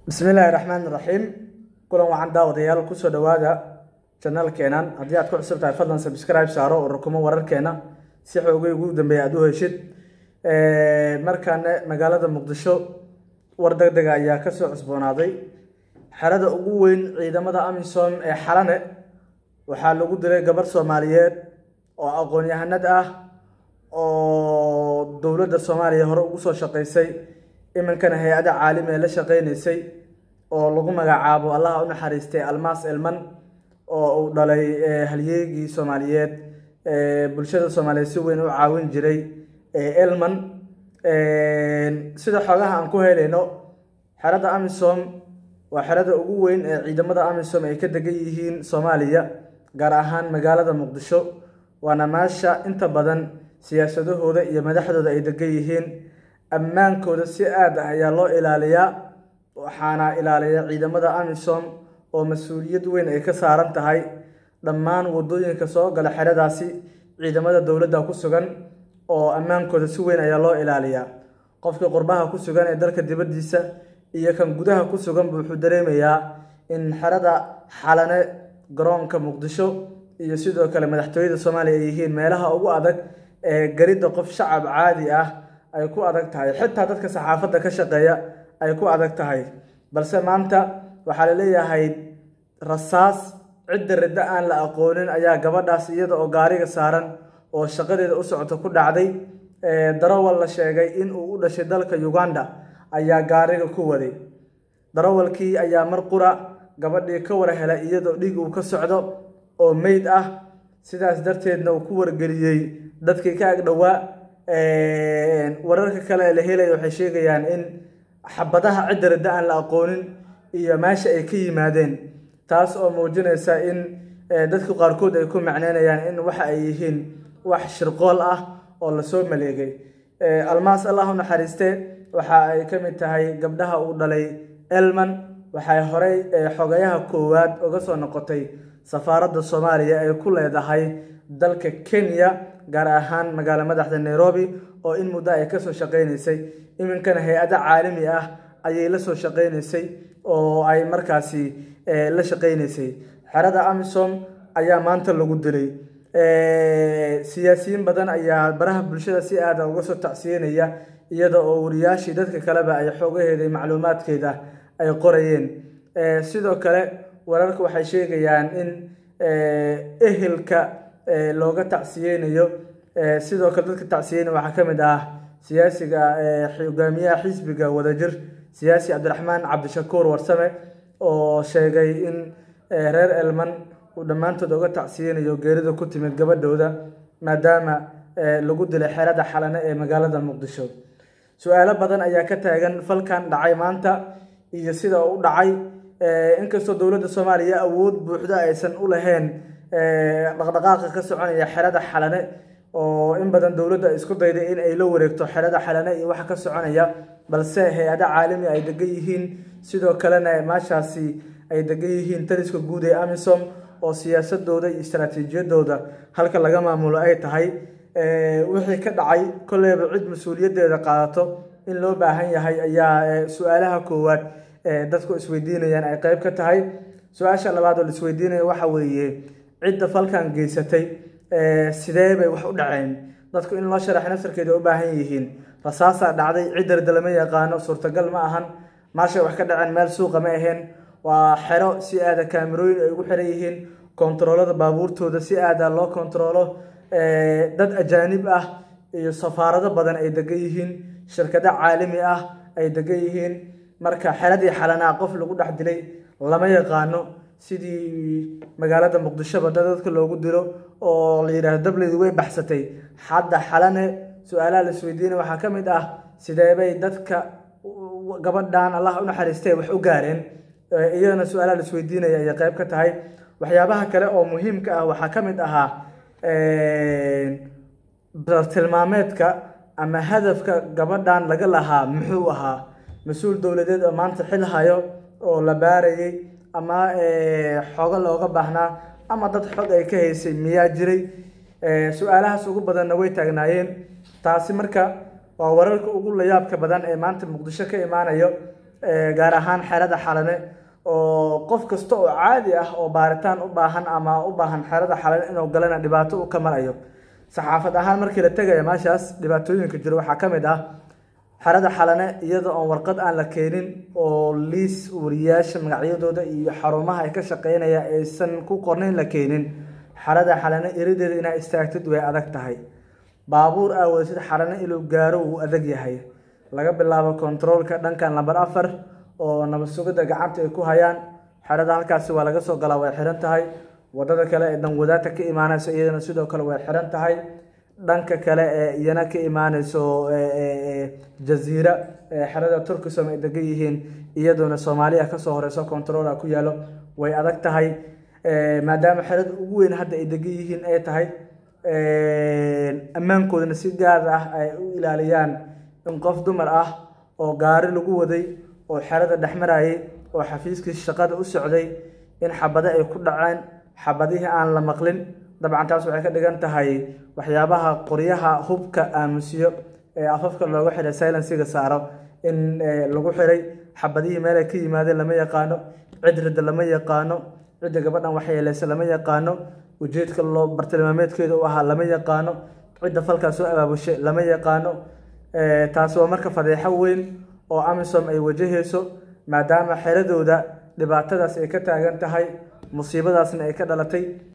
bismillaahi raxmaan raxiim kulan wacan daawadayaal kusoo dhawaada janaalkeenan haddii aad ku cusub tahay fadlan subscribe saaro oo rukumo wararkeena si xoogay ugu dambeeya aad u heshid markaana magaalada muqdisho war deg dega ayaa kasoo cusboonaaday xerada ugu weyn ciidamada amisom ee xalane waxaa lagu dilay gabar soomaaliyeed oo aqoon-yahanad ah oo dowladda soomaaliya hore ugu soo shaqaysay iminkana hay-ada caalami ee la shaqeynaysay oo lagu magacaabo allaha u naxariistay almaas elman oo uu dhalay halyeegii soomaaliyeed bulshada soomaaliyeed si weyn u caawin jiray elman sida xoogaha aan ku helayno xerada amisom waa xerada ugu weyn ee ciidamada amisom ay ka degan yihiin soomaaliya gaar ahaan magaalada muqdisho waana meesha inta badan siyaasadahooda iyo madaxdooda ay degan yihiin ammaankooda si aad ah ayaa loo ilaaliyaa waxaana ilaaliya ciidamada amisom oo mas-uuliyad weyn ay ka saaran tahay dhammaan wadooyinka soo gala xeradaasi ciidamada dowladda ku sugan oo ammaankooda si weyn ayaa loo ilaaliyaa qofkii qurbaha ku sugan ee dalka dibaddiisa iyo kan gudaha ku suganba wuxuu dareemayaa in xerada xalane garoonka muqdisho iyo sidoo kale madaxtooyada soomaaliya ay yihiin meelaha ugu adag ee garidda qof shacab caadi ah ay ku adag tahay xitaa dadka saxaafadda ka shaqeeya ay ku adag tahay balse maanta waxaa la leeyahay rasaas cidda riddo aan la aqoonin ayaa gabadhaas iyada oo gaariga saaran oo shaqadeeda u socoto ku dhacday darawal la sheegay in uu u dhashay dalka uganda ayaa gaariga ku waday darawalkii ayaa mar qura gabadhii ka war helay iyadoo dhig uu ka socdo oo meyd ah sidaas darteedna uu ku wargeliyey dadkii ka ag dhowaa wararka kale ee la helaya waxay sheegayaan in xabadaha cidda ridda aan la aqoonin iyo meesha ay ka yimaadeen taas oo muujinaysa in dadku qaarkood ay ku macneynayaan in waxa ay yihiin wax shirqool ah oo lasoo maleegay almaas allah u naxariiste waxa ay ka mid tahay gabdhaha uu dhalay elman waxay horey xogayaha koowaad uga soo noqotay safaaradda soomaaliya ay ku leedahay dalka kenya gaar ahaan magaalo madaxda nairobi oo in muddo ay kasoo shaqeynaysay iminkana hay-ada caalami ah ayay la soo shaqeynaysay oo ay markaasi la shaqeynaysay xerada amisom ayaa maanta lagu dilay siyaasiyiin badan ayaa baraha bulshada si aada uga soo tacsiyenaya iyada oo wariyaashii dadka kaleba ay xoogaheeda macluumaadkeeda ay qorayeen sidoo kale wararka waxay sheegayaan in ehelka looga tacsiyeynayo sidoo kale dadka tacsiyeynaya waxaa ka mid ah siyaasiga hogaamiyaha xisbiga wadajir siyaasi cabdiraxmaan cabdishakuur warsame oo sheegay in reer elman uu dhammaantood uga tacsiyeynayo geerida ku timid gabadhooda maadaama lagu dilay xerada xalane ee magaalada muqdisho su-aalo badan ayaa ka taagan falkan dhacay maanta iyo sida u dhacay inkastoo dowladda soomaaliya awood buuxda aysan u lahayn dhaqdhaqaaqa ka soconaya xerada xalane oo in badan dowladda isku dayday in ay la wareegto xerada xalane iyo waxa ka soconaya balse hay-ada caalami ay degan yihiin sidoo kalena meeshaasi ay degan yihiin taliska guud ee amisom oo siyaasadooda iyo istaraatiijiyadooda halka laga maamulo ay tahay wixii ka dhacay kolleyba cid mas-uuliyadeeda qaadato in loo baahan yahay ayaa su-aalaha koowaad dadku isweydiinayaan ay qeyb ka tahay su-aasha labaad oo la isweydiinaya waxa weeye cidda falkan geysatay sidee bay wax u dhaceen dadku in loo sharaxay naftarkeeda u baahan yihiin rasaasaa dhacday cidda ridda lama yaqaano suurtagal ma ahan maashay wax ka dhaceen meel suuqa ma aheen waa xero si aada kaamirooyin ay ugu xiran yihiin kontaroolada baabuurtooda si aada loo kontaroolo dad ajaanib ah iyo safaarado badan ay degan yihiin shirkado caalami ah ay degan yihiin marka xeradii xalanaa qof lagu dhex dilay lama yaqaano sidii magaalada muqdishoba dadka loogu dilo oo la yidhahdo dableydu way baxsatay hadda xalane su-aalaha la isweydiinaya waxaa ka mid ah sideebay dadka gabadhan allah u naxariistay wax u gaareen iyadana su-aalaha la isweydiinaya ayay qeyb ka tahay waxyaabaha kale oo muhiimka ah waxaa ka mid ahaa tilmaameedka ama hadafka gabadhan laga lahaa muxuu ahaa mas-uul dowladeed oo maanta xil hayo oo la baarayay ama xogo looga baahnaa ama dad xog ay ka haysay miyaa jiray su-aalahaas ugu badanna way taagnaayeen taasi marka waa wararka ugu layaabka badan ee maanta muqdisho ka imaanayo gaar ahaan xerada xalane oo qof kasta oo caadi ah oo baaritaan u baahan ama u baahan xerada xalane inuu galana dhibaato u ka marayo saxaafad ahaan markii la tegaya meeshaas dhibaatooyinka jiro waxaa ka mid ah xerada xalane iyadoo oon warqad aan la keenin oo liis wariyaasha magacyadooda iyo xarumaha ay ka shaqeynaya aysan ku qornayn la keenin xerada xalane irideeda inaa istaagtid way adag tahay baabuur aa wadasid xalane inuu gaaro wuu adag yahay laga bilaabo kontaroolka dhankan lamber afar oo nabad sugidda gacanta ay ku hayaan xerada halkaasi waa laga soo galaa way xiran tahay wadada kale ee danwadaadka ka imaanayso iyadana sidoo kale way xiran tahay dhanka kale ee iyana ka imaaneyso jaziira xerada turkisom ay degan yihiin iyadoona soomaaliya kasoo horeyso control ku yaalo way adag tahay maadaama xerada ugu weyn hadda ay degan yihiin ay tahay ammaankoodana si gaar ah ay u ilaaliyaan in qof dumar ah oo gaari lagu waday oo xerada dhexmarayay oo xafiiskii shaqada u socday in xabado ay ku dhaceen xabadihii aan la maqlin dabcan taas waxay ka dhigan tahay waxyaabaha qoryaha hubka aamusiyo ee afafka looga xiray silensiga saaro in lagu xiray xabadihii meelay ka yimaadeen lama yaqaano cid rida lama yaqaano cidda gabadhan waxyeeleysa lama yaqaano ujeedka loo bartilmaameedkeeda u ahaa lama yaqaano cidda falkaas soo abaabushay lama yaqaano taasi waa marka fadeexo weyn oo amisom ay wajahayso maadaama xeradooda dhibaatadaas ay ka taagan tahay musiibadaasna ay ka dhalatay